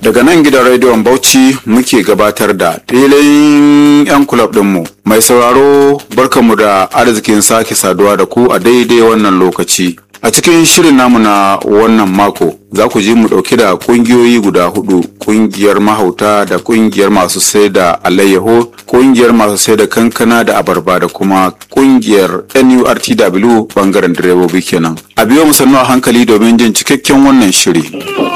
Daga nan gidan rediyon Bauchi muke gabatar da filin 'yan kulab ɗinmu. Mai sauraro barkamu da arzikin sake saduwa da ku a daidai wannan lokaci. A cikin shirin namu na wannan mako za ku ji mu ɗauke da ƙungiyoyi guda hudu ƙungiyar mahauta da ƙungiyar masu sai da alayyaho ƙungiyar masu sai da kankana da abarba da kuma ƙungiyar nurtw bangaren direbobi kenan. A biyo mu sannu a hankali domin jin cikakken wannan shiri.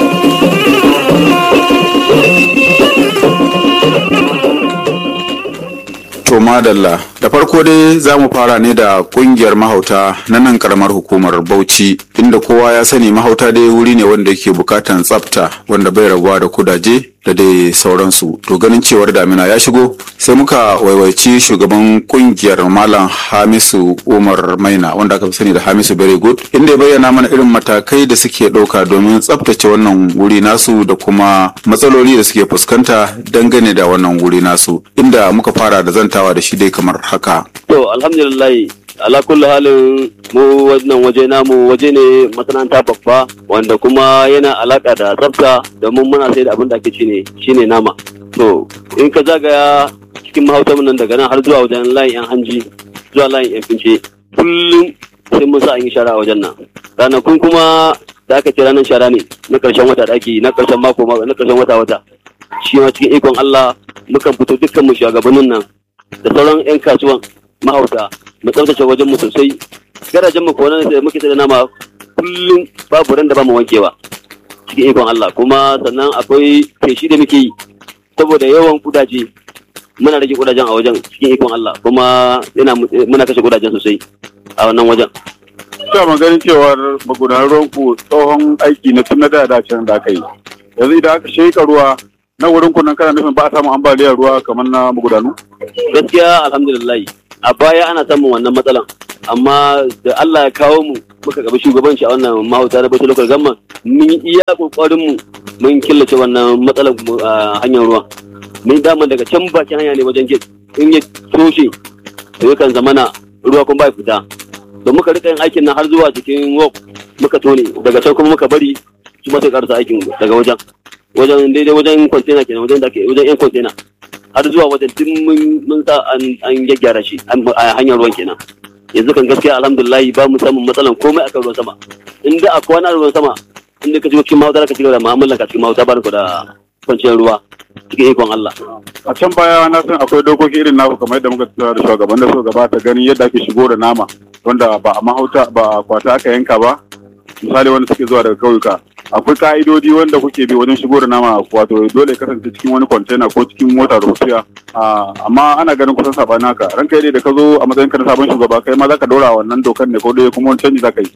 To madalla da farko dai za mu fara ne da kungiyar mahauta na nan karamar hukumar Bauchi inda kowa ya sani mahauta dai wuri ne wanda yake bukatan tsafta wanda bai rabuwa da kudaje da dai sauransu to ganin cewar damina ya shigo sai muka waiwaici shugaban kungiyar malam hamisu umar maina wanda aka fi sani da hamisu very good inda ya bayyana mana irin matakai da suke ɗauka domin tsaftace wannan wuri nasu da kuma matsaloli da suke fuskanta dangane da wannan wuri nasu inda muka fara da zantawa da shi dai kamar haka To alhamdulillah ala kulli halin mu wannan waje namu waje ne masana'anta babba wanda kuma yana alaka da tsafta domin muna sai da abin da ake ci ne shine nama. To in ka zagaya cikin mahautar nan daga nan har zuwa wajen layin yan hanji zuwa layin yan fince kullum sai mun sa an yi shara a wajen nan. Ranakun kuma da aka ce ranar shara ne na karshen wata da ake na karshen mako na karshen wata wata. Shi ma cikin ikon Allah mukan fito dukkan mu shugabannin nan da sauran 'yan kasuwan mahauta mu tsaftace wajen mu sosai garajen mu konan da muke da nama kullum babu ran da ba mu wankewa cikin ikon Allah kuma sannan akwai feshi da muke yi saboda yawan kudaje muna rage kudajen a wajen cikin ikon Allah kuma yana muna kashe kudajen sosai a wannan wajen Ina maganin cewar magudanar ruwanku tsohon aiki na tun na da can da aka yi. Yanzu idan aka sheka ruwa na wurin kunan kana nufin ba a samun ambaliyar ruwa kamar na magudanu? gaskiya alhamdulillah a baya ana samun wannan matsalan amma da Allah ya kawo mu muka gaba shugabanci a wannan mahauta na bashir local government mun yi iya kokarin mu mun killace wannan matsalan a hanyar ruwa mun dama daga can bakin hanya ne wajen gate in ya toshe to yakan zamana ruwa kuma bai fita da muka rika yin aikin nan har zuwa cikin walk muka tone daga can kuma muka bari su sai karasa aikin daga wajen wajen daidai wajen container kenan wajen da ke wajen yan container har zuwa wajen tun mun sa an gyaggyara shi a hanyar ruwan kenan yanzu kan gaskiya alhamdulillah ba mu samun matsalan komai akan ruwan sama in da akwai wani ruwan sama in da ka shigo cikin mahauta ka cigaba da mu'amalan ka cikin mahauta ba da kwanciyar ruwa cikin ikon Allah. A can baya na san akwai dokoki irin naku kamar yadda muka tattauna da shugaban da so gabata ganin yadda ake shigo da nama wanda ba a mahauta ba a kwata aka yanka ba misali wanda suke zuwa daga kauyuka akwai ka'idodi wanda kuke bi wajen shigo da nama wato dole kasance cikin wani kwantena ko cikin mota rufiya amma ana ganin kusan saɓani haka ranka yi da ka zo a matsayin ka na sabon shugaba kai ma za ka dora wannan dokan ne ko dai kuma wani canji za ka yi.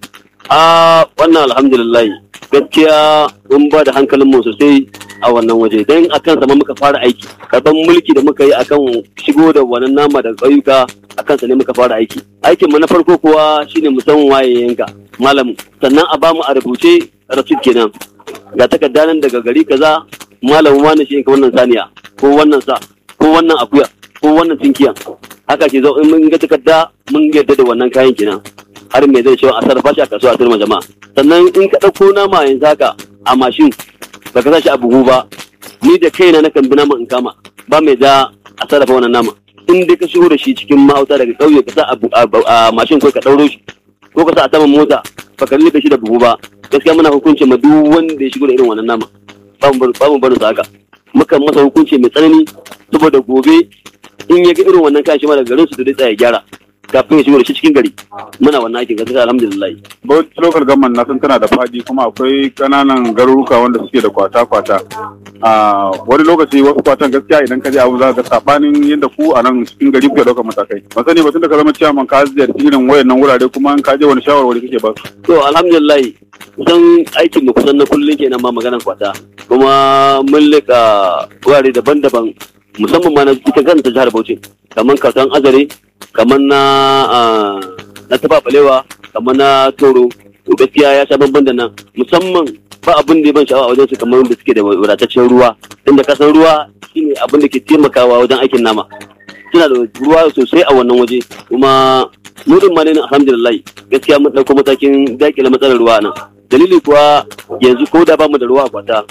a wannan alhamdulillah gaskiya mun ba da hankalin mu sosai a wannan waje don akan sama muka fara aiki karban mulki da muka yi akan shigo da wannan nama da ƙauyuka akan sa ne muka fara aiki aikin mu na farko kuwa shine mu san waye yanka malam sannan a bamu a rubuce rasid kenan ga takarda nan daga gari kaza malamin wani shi wannan saniya ko wannan sa ko wannan akuya ko wannan tinkiya haka ke zo in mun ga takarda mun yarda da wannan kayan kenan har me zai cewa a sarrafa shi a kasuwa a turma jama'a sannan in ka ɗauko nama yanzu haka a mashin ba ka sa shi a buhu ba ni da kaina na kan bi nama in kama ba mai da a sarrafa wannan nama in dai ka shigo da shi cikin mahauta daga ƙauye ka sa a mashin ko ka ɗauro shi ko ka sa a saman mota ba ka rufe shi da buhu ba gaskiya muna hukunci ma duk wanda ya shigo da irin wannan nama ba mu barin su haka mukan masa hukunci mai tsanani saboda gobe in ya ga irin wannan kashi ma daga garin su da zai tsaya gyara kafin ya shigo da shi cikin gari muna wannan aikin gaskiya alhamdulillah Bauchi local government na san tana da fadi kuma akwai kananan garuruka wanda suke da kwata-kwata. A wani lokaci wasu kwatan gaskiya idan ka je abu za ka sabanin yadda ku a nan cikin gari kuke ɗaukar matakai. Ba sani ba tun da ka zama ciyaman ka ziyarci irin wayannan wurare kuma in ka je wani shawarwari kake ba su. to alhamdulillah kusan aikin mu kusan na kullun kenan ma maganar kwata kuma mun leka wurare daban-daban musamman ma na ita kanta jihar Bauchi kamar kasan azare kamar na na taba balewa kamar na toro to gaskiya ya sha bamban da nan musamman ba abin da ya ban sha'awa a wajen su kamar da suke da wadataccen ruwa inda kasan ruwa shine abin da ke taimakawa wajen aikin nama suna da ruwa sosai a wannan waje kuma nudin ma ne alhamdulillah gaskiya mun ɗauko matakin dakile matsalar ruwa nan dalili kuwa yanzu ko da bamu da ruwa a kwata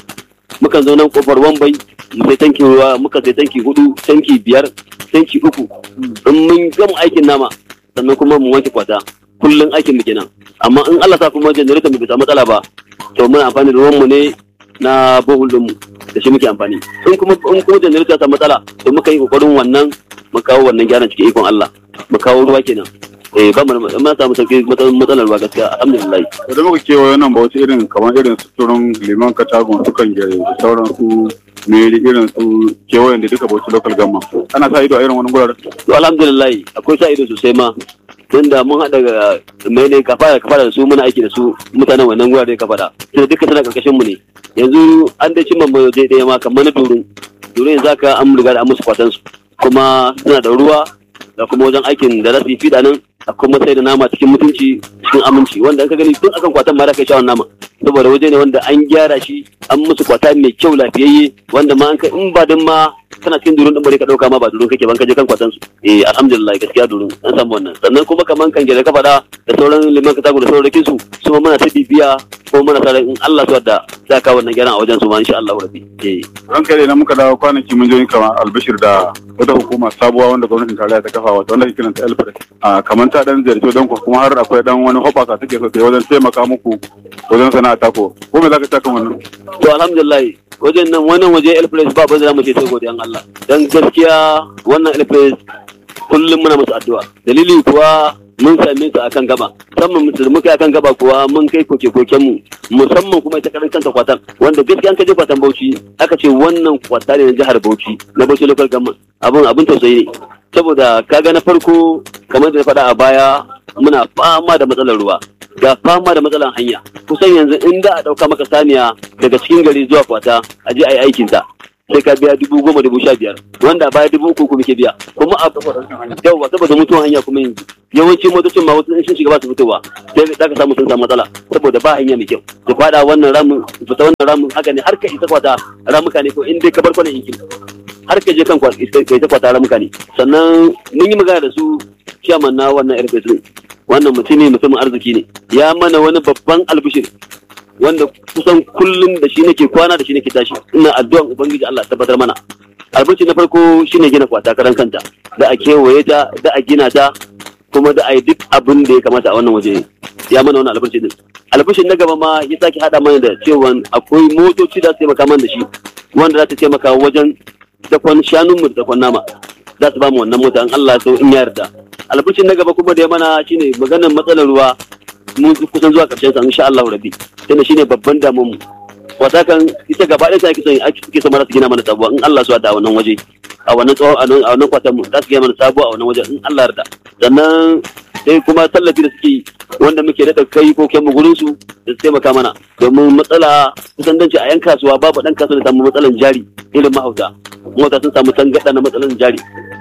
mukan zo nan kofar wambai mu sai tanki ruwa muka sai tanki hudu tanki biyar tanki uku in mun gama aikin nama sannan kuma mu wanke kwata kullum aikin mu kenan amma in Allah sa kuma generator mu bai samu matsala ba to muna amfani da ruwan mu ne na bohol din mu da shi muke amfani in kuma in kuma generator ta matsala to muka yi kokarin wannan mu kawo wannan gyaran cikin ikon Allah mu kawo ruwa kenan eh ba mu mun samu sauki matsalar ruwa gaskiya alhamdulillah idan muka kewaye nan ba wasu irin kamar irin suturin liman katagun sukan gere da sauran su meri irin su kewayen da duka bauchi local gamma ana sa ido a irin wani guraren to alhamdulillah akwai sa ido sosai ma tunda mun haɗa ga mai ne kafa da kafa da su muna aiki da su mutanen wannan gurare kafa da sai duka suna karkashin mu ne yanzu an dai cimma mu je ɗaya ma kamar na durun durun yanzu aka an riga da an musu kwatan su kuma suna da ruwa da kuma wajen aikin da za su yi fiɗa nan a kuma sai da nama cikin mutunci cikin aminci wanda ka gani tun akan kwatan ma da kai shawar nama saboda waje ne wanda an gyara shi an musu kwata mai kyau lafiyayye wanda ma an kai in ba din ma kana cikin durun din bare ka dauka ma ba durun kake ban ka je kan kwatan su eh alhamdulillah gaskiya durun an samu wannan sannan kuma kaman kan gele ka fada da sauran liman ka da sauran rakin su su ma muna ta bibiya ko muna sa in Allah su wadda za ka wannan gyaran a wajen su ma insha Allah rabbi eh ran kai na muka dawo kwanaki mun je kamar albishir da wata hukuma sabuwa wanda gwamnatin tarayya ta kafa wata wanda ke kiranta elfred a kamar ta dan ziyarci don ku kuma har akwai dan wani hoɓaka take so ta wajen taimaka muku wajen sana'a tako ko me za ka taka wannan to alhamdulillah wajen nan wannan waje elfres ba ba za mu ce sai godiyan Allah dan gaskiya wannan elfres kullum muna musu addu'a dalili kuwa mun same su akan gaba musamman musulmi kai akan gaba kuwa mun kai koke koken mu musamman kuma ita karan kanta kwatan wanda gaskiya an kaje kwatan Bauchi aka ce wannan kwata ne na jihar Bauchi na Bauchi local government abun abin tausayi ne saboda kaga na farko kamar da na faɗa a baya muna fama da matsalar ruwa ga fama da matsalar hanya kusan yanzu in da a ɗauka maka saniya daga cikin gari zuwa kwata a je a yi aikinta sai ka biya dubu goma dubu sha biyar wanda baya dubu uku kuma ke biya kuma a yawa saboda mutuwan hanya kuma yanzu yawanci motocin ma wasu sun shiga ba su fitowa sai za ka samu sun samu matsala saboda ba hanya mai kyau su fada wannan ramin fita wannan ramin haka ne har ka isa kwata ramuka ne ko in dai ka bar kwanan yankin har ka je kan kai ta kwata ramuka ne sannan mun yi magana da su ciyaman na wannan airbase din wannan mutumi mutumin arziki ne ya mana wani babban albishir wanda kusan kullum da shi nake kwana da shi nake tashi ina addu'an ubangiji Allah tabbatar mana albishir na farko shine gina kwata karan kanta da a kewaye ta da a gina ta kuma da a yi duk abin da ya kamata a wannan waje ya mana wannan albishir din albishir na gaba ma ya sake hada mana da cewa akwai motoci da su taimaka mana da shi wanda za ta taimaka wajen dakon shanun mu da dakon nama za su ba mu wannan mota in Allah so in ya yarda albishin na gaba kuma da ya mana shine maganar matsalar ruwa mun kusan zuwa karshen sa insha Allah rabbi tunda shine babban damuwar mu wata kan ita gaba ɗaya sai kisan ake kike sama su gina mana sabuwa in Allah so da wannan waje a wannan tsawon a wannan kwatan mu za su gina mana sabuwa a wannan waje in Allah yarda sannan sai kuma tallafi da suke wanda muke da kai ko kyan mu gurin su da su taimaka mana domin matsala kusan danci a yan kasuwa babu dan kasuwa da samu matsalan jari irin mahauta mota sun samu tangada na matsalan jari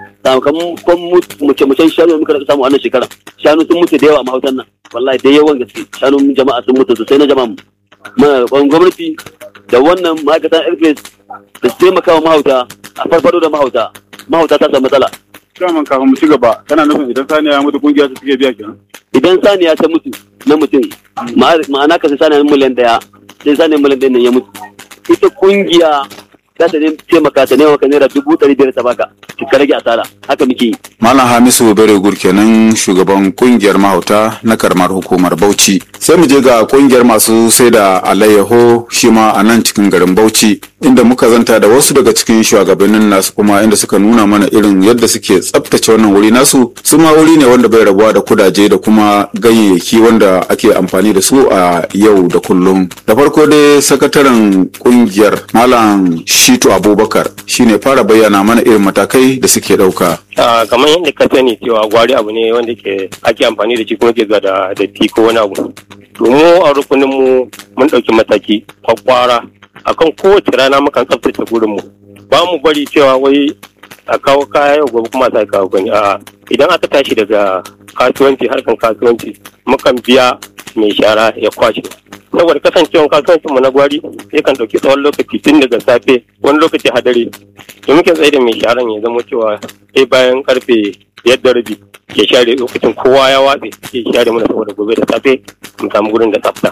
sakamakon mace macen shanu muka da samu wannan shekara shanu sun mutu da yawa a mahautan nan wallahi da yawan gaske shanun jama'a sun mutu sosai na jama'a muna roƙon gwamnati da wannan ma'aikatan airbase da su taimaka wa mahauta a farfado da mahauta mahauta ta samu matsala daman kafin mu ci gaba kana nufin idan saniya ya mutu kungiya su suke biya kenan idan saniya ta mutu na mutum ma'ana ka sai saniya miliyan daya sai saniya miliyan daya nan ya mutu ita kungiya za ta taimaka ta nema ka naira dubu ɗari biyar ta baka ka rage asara haka muke yi. Malam Hamisu Beregur kenan shugaban kungiyar mahauta na karamar hukumar Bauchi. Sai mu je ga kungiyar masu sai da alayyaho shi ma a nan cikin garin Bauchi inda muka zanta da wasu daga cikin shugabannin nasu kuma inda suka nuna mana irin yadda suke tsaftace wannan wuri nasu su ma wuri ne wanda bai rabuwa da kudaje da kuma ganyayyaki wanda ake amfani da su a yau da kullum. Da farko dai sakataren kungiyar Malam Shitu Abubakar shine fara bayyana mana irin matakai da suke ɗauka. kamar yadda ka sani cewa gwari abu ne wanda ke ake amfani da shi kuma ke zuwa da datti ko wani abu. To mu a rukunin mu mun ɗauki mataki kwakwara akan kowace rana mukan tsaftace gurin mu. Ba mu bari cewa wai a kawo kaya yau gobe kuma sai kawo gani a idan aka tashi daga kasuwanci harkan kasuwanci mukan biya mai shara ya kwashe saboda kasancewan kasuwancin mu na gwari yakan ɗauki tsawon lokaci tun daga safe wani lokaci hadari to muke tsaye da mai sharan ya zama cewa sai bayan karfe yadda rabi ya share lokacin kowa ya watse ya share mana saboda gobe da safe mu samu gurin da tsafta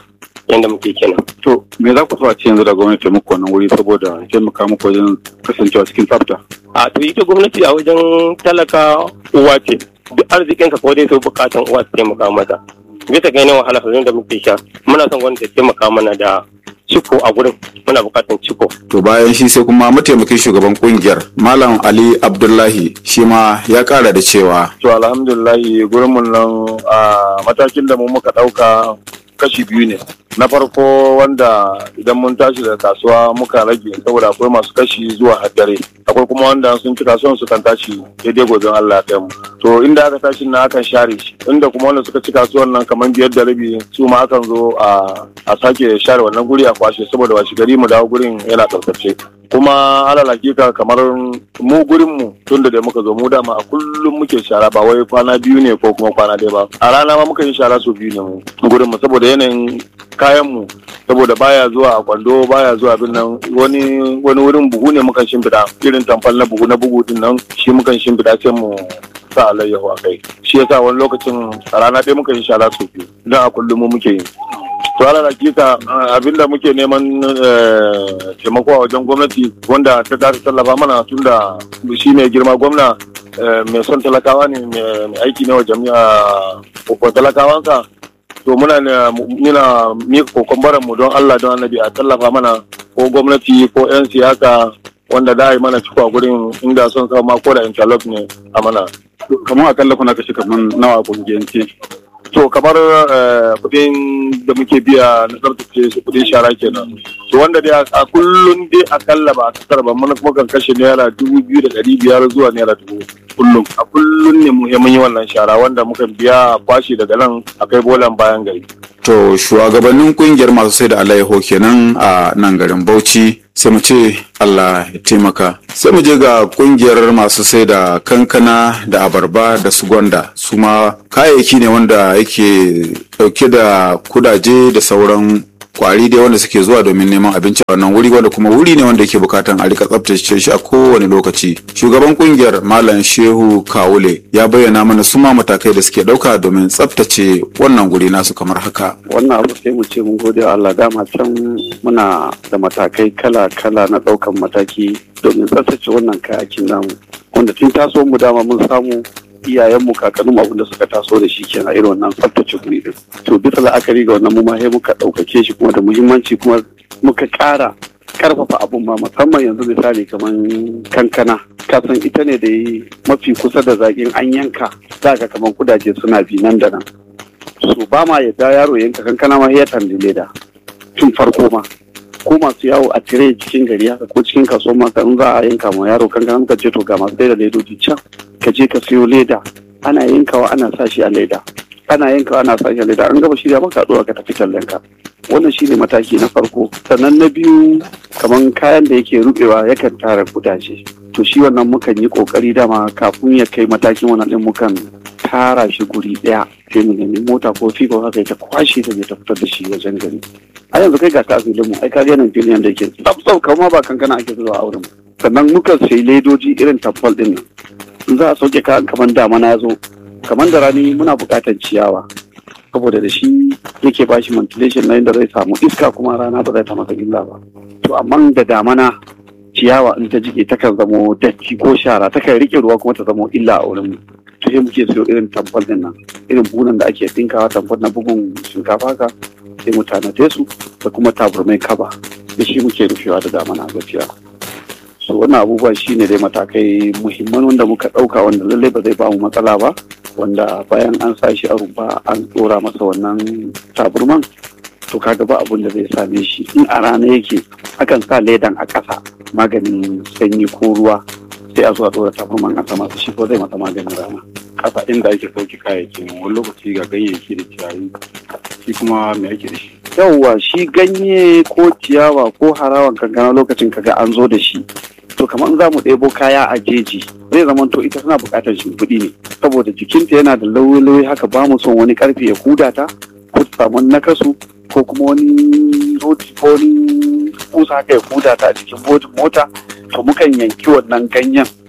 yadda muke kenan to me za ku so a ce yanzu da gwamnati ta muku wannan wuri saboda taimaka muku wajen kasancewa cikin tsafta a to ita gwamnati a wajen talaka uwa ce duk arzikin ka ko dai sai bukatan uwa ta taimaka mata bisa ga yanayin wahala da muke sha muna son gwamnati ta taimaka mana da ciko a gurin muna bukatan ciko to bayan shi sai kuma mataimakin shugaban kungiyar malam ali abdullahi shi ma ya kara da cewa to alhamdulillahi gurin mun nan a matakin da mu muka dauka kashi biyu ne na farko wanda idan mun tashi daga kasuwa muka rage saboda akwai masu kashi zuwa haddare akwai kuma wanda sun ci kasuwan su kan tashi daidai gobin Allah ya mu to inda aka tashi na akan share shi inda kuma wanda suka ci kasuwan nan kamar biyar da rabi su ma akan zo a a sake share wannan guri a kwashe saboda washi gari mu dawo gurin yana tsaftace kuma alal hakika kamar mu gurin mu tunda da muka zo mu dama a kullum muke shara ba wai kwana biyu ne ko kuma kwana ɗaya ba a rana ma muka yi shara sau biyu ne mu gurin mu saboda yanayin kayan mu saboda baya zuwa a kwando baya zuwa abin nan wani wani wurin buhu ne mukan shimfiɗa irin tamfal na buhu na bugu din nan shi mukan shimfiɗa sai mu sa alayyahu a kai shi yasa wani lokacin a rana ɗaya muka yi shara sau biyu don a kullum mu muke yi to ala hakika abinda muke neman taimako a wajen gwamnati wanda ta dace tallafa mana tunda shi mai girma gwamna mai son talakawa ne mai aiki ne wa jami'a ko talakawansa to muna nuna mika kokon baran mu don Allah don annabi a tallafa mana ko gwamnati ko 'yan siyasa wanda da yi mana ciko a gurin inda son sama ko da interlock ne a mana kamar akalla kuna kashe kamar nawa a kungiyance to kamar kudin da muke biya na tsarkace su kudin shara kenan to wanda dai a kullum dai akalla ba a kasar ba mun kuma kan kashe naira dubu biyu da ɗari biyar zuwa naira dubu kullum a kullum ne mu mun yi wannan shara wanda muka biya kwashe daga nan a kai bolan bayan gari to shugabannin kungiyar masu sai da alayyaho kenan a nan garin bauchi sai mu ce Allah ya taimaka sai mu je ga kungiyar masu sai da kankana da abarba da su gwanda su ma kayayyaki ne wanda yake dauke da kudaje da sauran kwari dai wanda suke zuwa domin neman abinci a wannan wuri wanda kuma wuri ne wanda yake bukatan a rika tsaftace shi a kowane lokaci shugaban kungiyar malam shehu kawule ya bayyana mana suma matakai da suke dauka domin tsaftace wannan guri nasu kamar haka wannan abu sai mu ce mun gode wa Allah dama can muna da matakai kala-kala na daukan mataki domin tsaftace wannan kayakin namu wanda tun taso mu dama mun samu iyayenmu kakanninmu abin da suka taso da shi kenan irin wannan tsaftace guri din to bisa la'akari ga wannan mu ma sai muka ɗaukake shi kuma da muhimmanci kuma muka ƙara karfafa abun ma musamman yanzu misali kamar kankana kasan ita ne da yi mafi kusa da zaƙin an yanka za ka kamar kudaje suna bi nan da nan so ba ma yadda yaro yanka kankana ma ya tandi leda tun farko ma ko masu yawo a tire cikin gari haka ko cikin kasuwar maka in za a yanka ma yaro kankana ka ce to ga masu da ledoji can ka je ka siyo leda ana yankawa ana sa shi a leda ana yankawa ana sa shi a leda an gaba shirya maka ɗora ka tafi tallen ka wannan shine mataki na farko sannan na biyu kamar kayan da yake rubewa yakan tara kudaje to shi wannan mukan yi kokari dama kafin ya kai matakin wannan din mukan tara shi guri daya sai mu nemi mota ko figo haka ta kwashe ta ta fitar da shi wajen gari a yanzu kai ga ta filin mu ai ka ga nan filin da yake tsaf tsaf kamar ba kankana ake zuwa a wurin sannan mukan sai ledoji irin tabbal din nan in za a sauke kayan kamar damana ya zo kamar da rani muna buƙatar ciyawa saboda da shi yake ba shi ventilation na inda zai samu iska kuma rana ba zai ta masa illa ba to amma da damana ciyawa in ta jike takan zamo datti ko shara takan rike ruwa kuma ta zamo illa a wurin to sai muke siyo irin tamfol din nan irin bunan da ake dinkawa tamfol na bugun shinkafa ka sai mu tanade su da kuma taburmai kaba da shi muke rufewa da damana gaskiya so wannan abubuwa shine dai matakai muhimman wanda muka ɗauka wanda lallai ba zai ba mu matsala ba wanda bayan an sa shi a rumfa an ɗora masa wannan taburman to kaga ba abun da zai same shi in a rana yake akan sa ledan a ƙasa maganin sanyi ko ruwa sai a zo a ɗora taburman a sama shi ko zai masa maganin rana kasa inda ake sauke kayayyaki wani lokaci ga ganyayyaki da ciyayi shi kuma me ake da shi yauwa shi ganye ko ciyawa ko harawan kankana lokacin kaga an zo da shi to kamar za mu ɗebo kaya a jeji zai zama to ita tana buƙatar shimfiɗi ne saboda jikinta yana da lauyi-lauyi haka ba mu son wani ƙarfe ya huda ta ko ta samu nakasu ko kuma wani roti ko wani kusa haka ya huda ta a jikin mota to mukan yanki wannan ganyen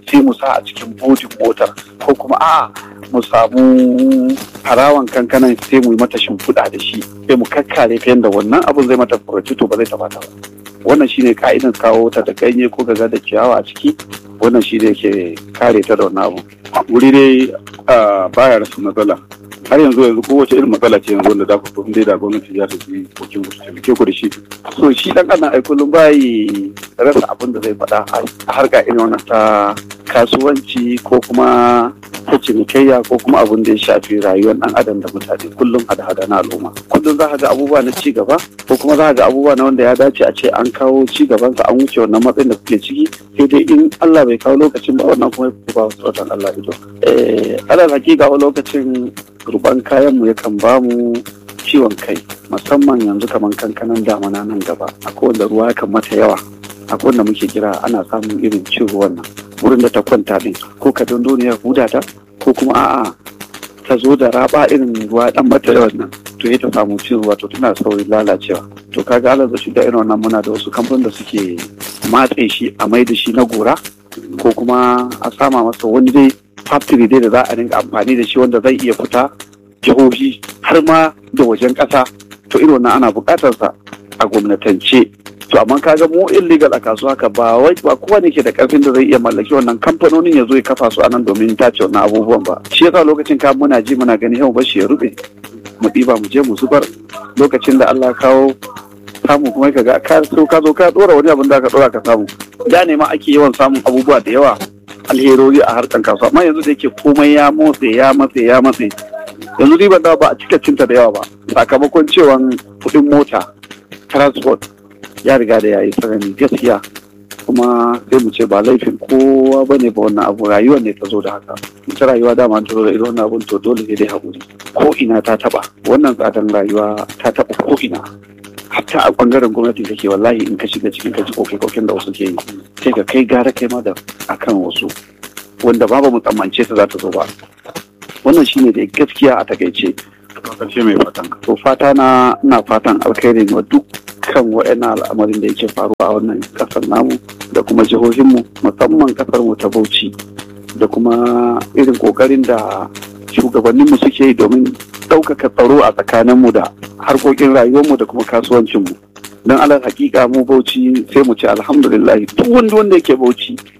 sai mu sa a cikin bodin motar ko kuma a mu samu harawan kankanan sai mu yi mata shimfiɗa da shi sai mu kakkare ta yadda wannan abun zai mata furacito ba zai taɓa ta ba wannan shine ka'idan kawo ta da ganye ko gaza da ciyawa a ciki wannan shi ne ke kare ta da wannan abu wuri dai ah, baya rasa matsala har yanzu yanzu kowace irin matsala ce yanzu wanda za ku to dai da gwamnati za ta ji kokin ku su taimake ku da shi so shi dan adam ai kullum bai rasa abin da zai faɗa a harka irin wannan ta kasuwanci ko kuma ta cinikayya ko kuma abin da ya shafi rayuwar dan adam da mutane kullum hada-hada na al'umma kullum za ka ga abubuwa na ci gaba ko kuma za ka ga abubuwa na wanda ya dace a ce an kawo ci gaban sa an wuce wannan matsayin da kuke ciki sai dai in Allah bai kawo lokacin ba wannan kuma ya ba wasu watan Allah ido eh alal hakika wa lokacin ruban kayan mu yakan ba mu ciwon kai musamman yanzu kamar kankanan damana nan gaba akwai wanda ruwa yakan mata yawa akwai wanda muke kira ana samun irin cin ruwan nan wurin da ta kwanta din ko ka ya huda ta ko kuma a'a ta zo da raba irin ruwa dan mata yawan nan to ya ta samu cin ruwa to tana saurin lalacewa to kaga alal shi da irin wannan muna da wasu kamfanin da suke matse shi a mai da shi na gora ko kuma a sama masa wani dai factory dai da za a dinga amfani da shi wanda zai iya fita jihohi har ma da wajen ƙasa to irin wannan ana buƙatar sa a gwamnatance to amma kaga mu illegal a kasuwa ka ba wai ba kowa ne ke da karfin da zai iya mallaki wannan kamfanonin ya zo ya kafa su a nan domin tace wannan abubuwan ba shi yasa lokacin ka muna ji muna gani yau bashi ya rube mu ɗiba mu je mu zubar lokacin da Allah kawo samu kuma ka ga ka so ka zo ka dora wani abin da ka dora ka samu da ne ma ake yawan samun abubuwa da yawa alherori a harkan kasuwa amma yanzu da yake komai ya motse ya matse ya matse yanzu ribar da ba a cika cinta da yawa ba sakamakon cewan kuɗin mota transport ya riga da yayi tsanani gaskiya kuma sai mu ce ba laifin kowa ba ne ba wannan abu rayuwar ne ta zo da haka ita rayuwa dama ta zo da irin wannan abun to dole ne dai haƙuri ko ina ta taɓa wannan tsadan rayuwa ta taɓa ko ina hatta a ɓangaren gwamnati take wallahi in ka shiga cikin ka ji koke-koken da wasu ke yi sai ka kai gara kai ma da akan wasu wanda ba mu tsammance ta za ta zo ba wannan shine da gaskiya a takaice karshe mai fatan ka to fata na ina fatan alkhairi wa dukkan wa'annan al'amarin da yake faruwa a wannan kasar namu da kuma jihohinmu musamman kasar mu ta Bauchi da kuma irin kokarin da shugabanninmu suke yi domin ɗaukaka tsaro a tsakaninmu da harkokin rayuwarmu da kuma kasuwancinmu don alal hakika mu Bauchi sai mu ce alhamdulillah duk wanda wanda yake Bauchi